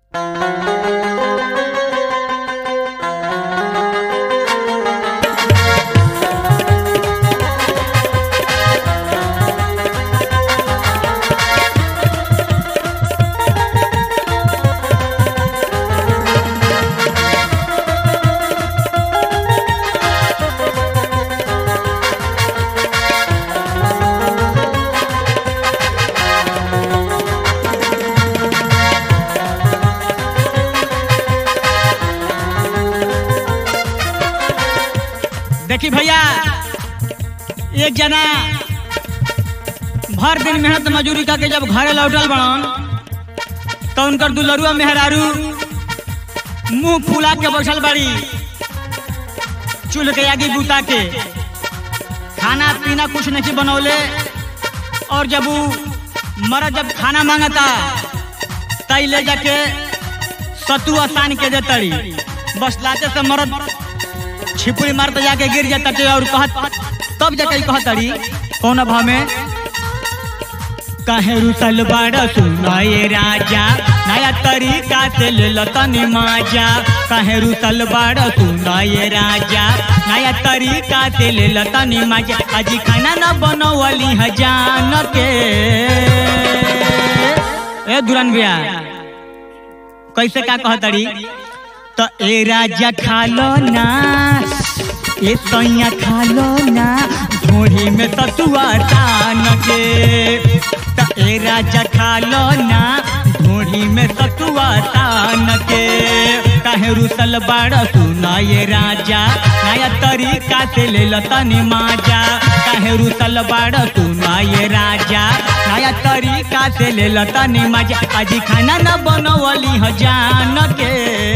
देखी भैया एक जना भर दिन मेहनत मजूरी करके जब घरे लौटल बड़न तो उनकर दुलरुआ मेहरारू मुंह फुला के बैठल बड़ी चूल्ह के आगे बुता के खाना पीना कुछ नहीं बनौले और जब वो मरद जब खाना मांगता तई ले जाके सतु आसान के देतड़ी बस लाते से मरद छिपुरी मारते जाके गिर जाता टे और कहत तब जाके कहतड़ी कौन भाव में कहे रुसल बड़ सुनाए राजा नया तरीका से ले लतनी माजा कहे रुसल बड़ सुनाए राजा नया तरीका से ले लतनी माजा अजी खाना न बनवली हजान के ए दुरन भैया कैसे का कहतड़ी तो ए राजा खा लो ना ए सैया खा लो ना घोड़ी में ततुआ तान के तो ए राजा खा लो ना घोड़ी में ततुआ तान के काहे रुसल बाड़ सुना ये राजा नया तरीका से ले लो तनी माजा काहे रुसल बाड़ सुना ये राजा नया तरीका से ले लो तनी माजा अजी खाना न बनवली हजान के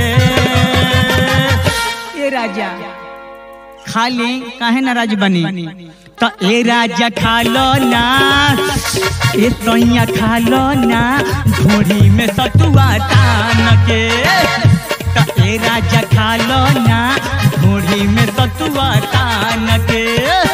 ए राजा खाली काहे नाराज बनी तो ए राजा खा लो ना ए सैया खा लो ना घोड़ी में सतुआ तान के तो ए राजा खा लो ना घोड़ी में सतुआ तान के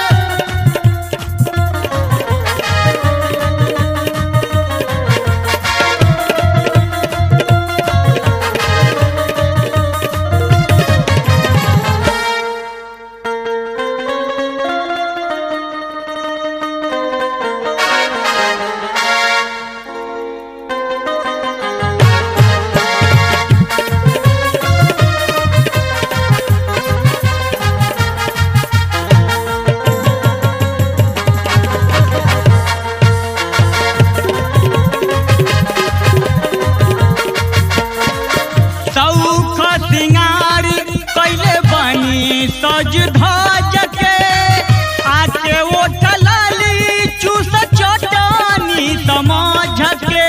सौख सिंगार कैले बनी सज धज के आके ओ टलाली चूस चटनी समझ के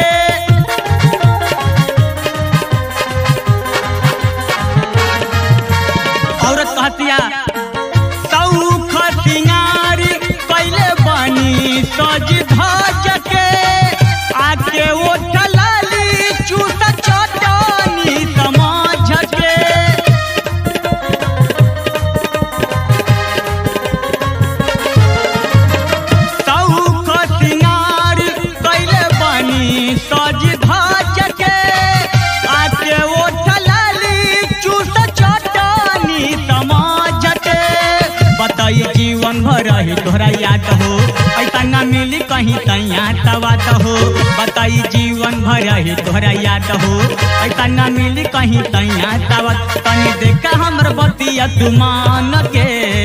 औरत कहतिया सौख सिंगार कैले बनी सज धज के आके ओ टलाली चूस चटनी समझ के सौख सिंगार कैले बनी सज धज के आके ओ टलाली चूस चटनी समझ के बताई जीवन भर रही तोहरा याद हो ऐसा न मिली कहीं तैया तवात हो बताई जीवन भर रही तोहरा याद हो ऐसा न मिली कहीं तैया तवात तनी देखा हमर बतिया तुमान के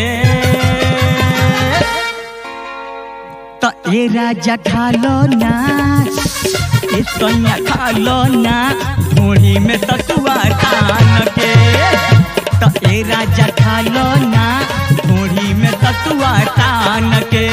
तो ए राजा खा लो ना ए सैया खा लो ना घोड़ी में ततुआ तान के तो ए राजा खा लो ना घोड़ी में ततुआ तान के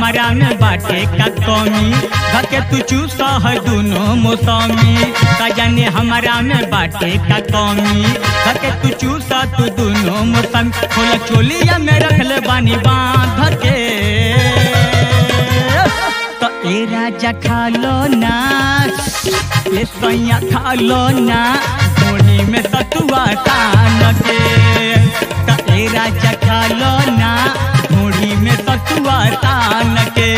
हमारा में बाटे का कमी धके तू चूसा है दोनों मौसमी का जाने हमारा में बाटे का कमी धके तू चूसा तू दोनों मौसमी खोला चोलिया में रख ले बानी बांध के तो ए राजा खा लो ना ए सैया खा लो ना धोनी में सतुआ तान के तो ए राजा खा लो ना धोनी में सतुआ तान के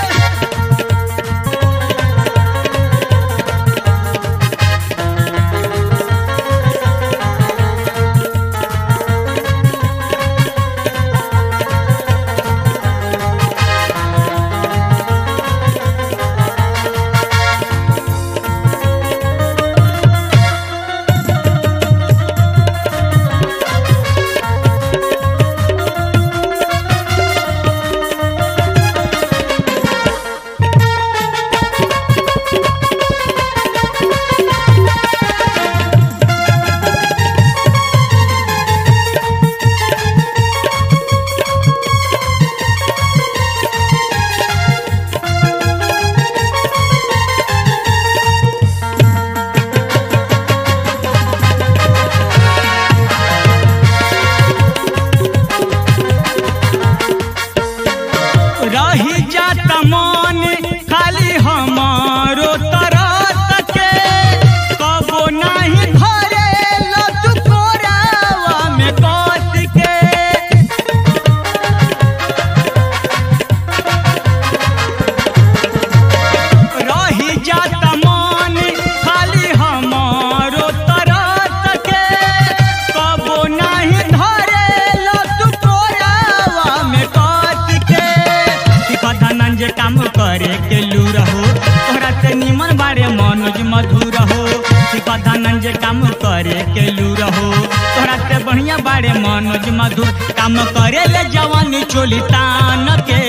रही जाता मन खाली हमारो तरस के कबो नहीं घरे लतु कोरावा में कस के रही जाता मन खाली हमारो तरस के कबो नहीं धरे लतु कोरावा में कस के कथनन जे काम करे के लू रहो तोहरा से निमन बारे मनोज मधुर हो कथनन जे काम करे के लू रहो तोहरा से बढ़िया बारे मनोज मधुर काम करे ले जवानी चोली तान के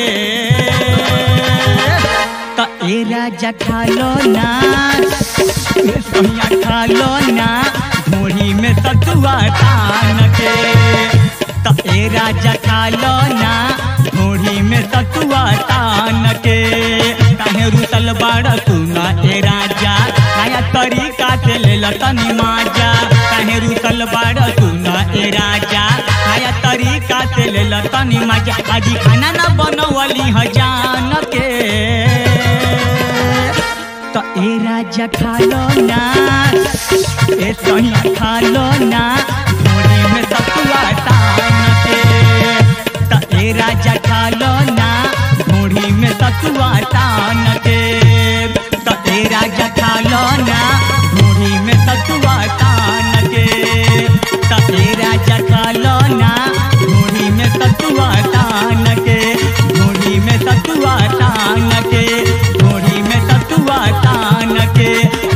तो ए राजा खा लो ना ए सोनिया खा लो ना घोड़ी में सतुआ तान के तो ए राजा खा लो ना घोड़ी में सतुआ तान के काहे रुसल बाड़ा सुना ए राजा नया तरीका से ले लो तनी माजा काहे रुसल बाड़ा सुना ए राजा नया तरीका से ले लो तनी माजा आज खाना ना बनवली ह जान के तो ए राजा खा लो ना ए सोनिया खा लो ना घोड़ी में सतुआ तान के तो ए राजा खा लो ना घोड़ी में सतुआ तान के तो ए राजा खा लो ना घोड़ी में सतुआ तान के तो ए राजा खा लो ना घोड़ी में सतुआ तान के घोड़ी में सतुआ तान के घोड़ी में सतुआ तान के